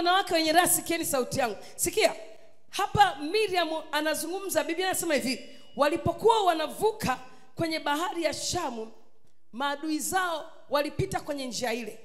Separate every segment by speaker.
Speaker 1: wanawake wenye raha sikieni sauti yangu sikia hapa miriam anazungumza biblia anasema hivi walipokuwa wanavuka kwenye bahari ya shamu maadui zao walipita kwenye njia ile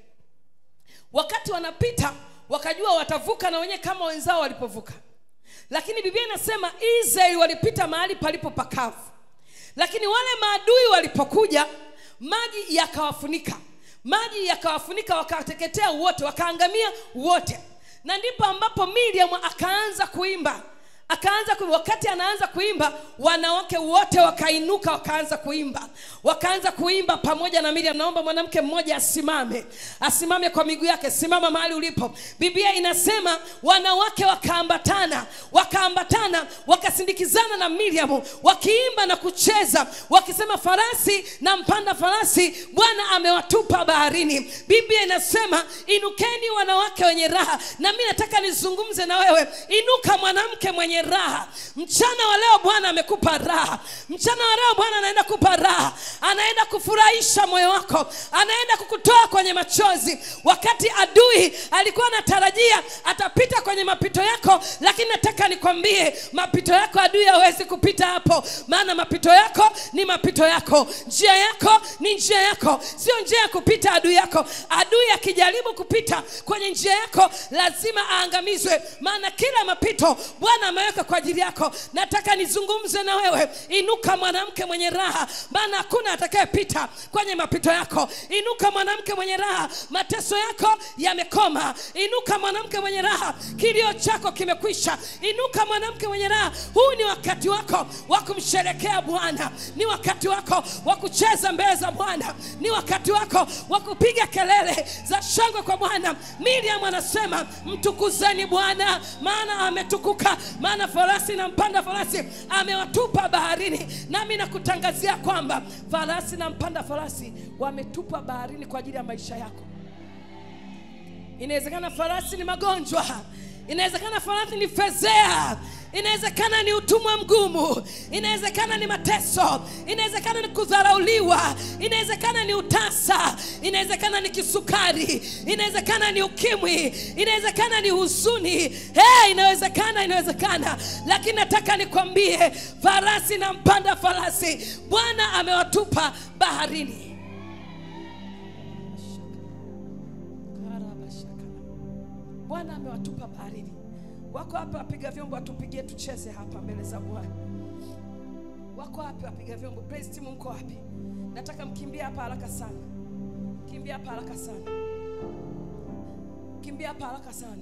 Speaker 1: wakati wanapita wakajua watavuka na wenyewe kama wenzao walipovuka lakini biblia inasema israeli walipita mahali palipo pakavu lakini wale maadui walipokuja maji yakawafunika maji yakawafunika wakateketea wote wakaangamia wote na ndipo ambapo miriam akaanza kuimba akaanza kuimba. wakati anaanza kuimba wanawake wote wakainuka wakaanza kuimba wakaanza kuimba pamoja na miriam naomba mwanamke mmoja asimame asimame kwa miguu yake simama mahali ulipo biblia inasema wanawake wakaambatana wakaambatana wakasindikizana na miriam wakiimba na kucheza wakisema farasi na mpanda farasi bwana amewatupa baharini biblia inasema inukeni wanawake wenye raha na mi nataka nizungumze na wewe inuka mwanamke mwenye raha mchana wa leo bwana amekupa raha mchana wa leo bwana anaenda kupa raha anaenda kufurahisha moyo wako anaenda kukutoa kwenye machozi wakati adui alikuwa anatarajia atapita kwenye mapito yako lakini nataka nikwambie mapito yako adui hawezi kupita hapo maana mapito yako ni mapito yako njia yako ni njia yako sio njia ya kupita adui yako adui akijaribu kupita kwenye njia yako lazima aangamizwe maana kila mapito bwana ameweka kwa ajili yako nataka nizungumze na wewe inuka mwanamke mwenye raha maana hakuna atakayepita kwenye mapito yako inuka mwanamke mwenye raha mateso yako yamekoma inuka mwanamke mwenye raha kilio chako kimekwisha inuka mwanamke mwenye raha huu ni wakati wako wa kumsherekea bwana ni wakati wako wa kucheza mbele za bwana ni wakati wako wa kupiga kelele za shangwe kwa bwana miriam anasema mtukuzeni bwana maana ametukuka maana farasi na mpanda farasi amewatupa baharini nami nakutangazia kwamba farasi na mpanda farasi wametupa baharini kwa ajili ya maisha yako inawezekana farasi ni magonjwa inawezekana farasi ni fezea inawezekana ni utumwa mgumu inawezekana ni mateso inawezekana ni kudharauliwa inawezekana ni utasa inawezekana ni kisukari inawezekana ni ukimwi inawezekana ni huzuni hey, inawezekana inawezekana lakini nataka nikwambie farasi na mpanda farasi bwana amewatupa baharini bwana amewatupa baharini wako hapa wapiga vyombo watupigie tucheze hapa mbele za bwana wako wapi wapiga vyombo praise team mko wapi nataka mkimbia hapa haraka sana kimbia hapa haraka sana kimbia hapa haraka sana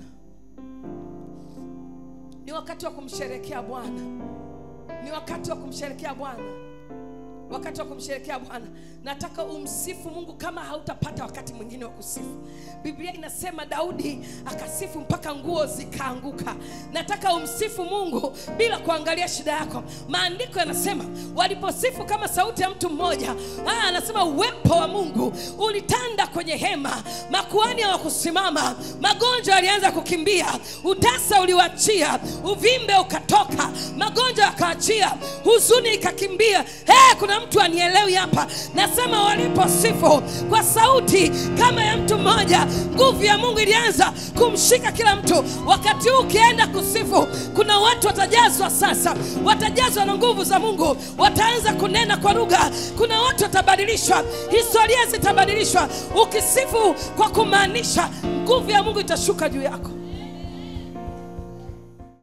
Speaker 1: ni wakati wa kumsherekea bwana ni wakati wa kumsherekea bwana wakati wa kumsherekea bwana nataka umsifu mungu kama hautapata wakati mwingine wa kusifu biblia inasema daudi akasifu mpaka nguo zikaanguka nataka umsifu mungu bila kuangalia shida yako maandiko yanasema waliposifu kama sauti ya mtu mmoja ah, anasema uwepo wa mungu ulitanda kwenye hema makuani hawakusimama magonjwa yalianza kukimbia utasa uliwachia uvimbe ukatoka magonjwa yakaachia huzuni ikakimbia hey, kuna mtu anielewi hapa nasema waliposifu kwa sauti kama ya mtu mmoja nguvu ya mungu ilianza kumshika kila mtu wakati huu ukienda kusifu kuna watu watajazwa sasa watajazwa na nguvu za mungu wataanza kunena kwa lugha kuna watu watabadilishwa historia zitabadilishwa ukisifu kwa kumaanisha nguvu ya mungu itashuka juu yako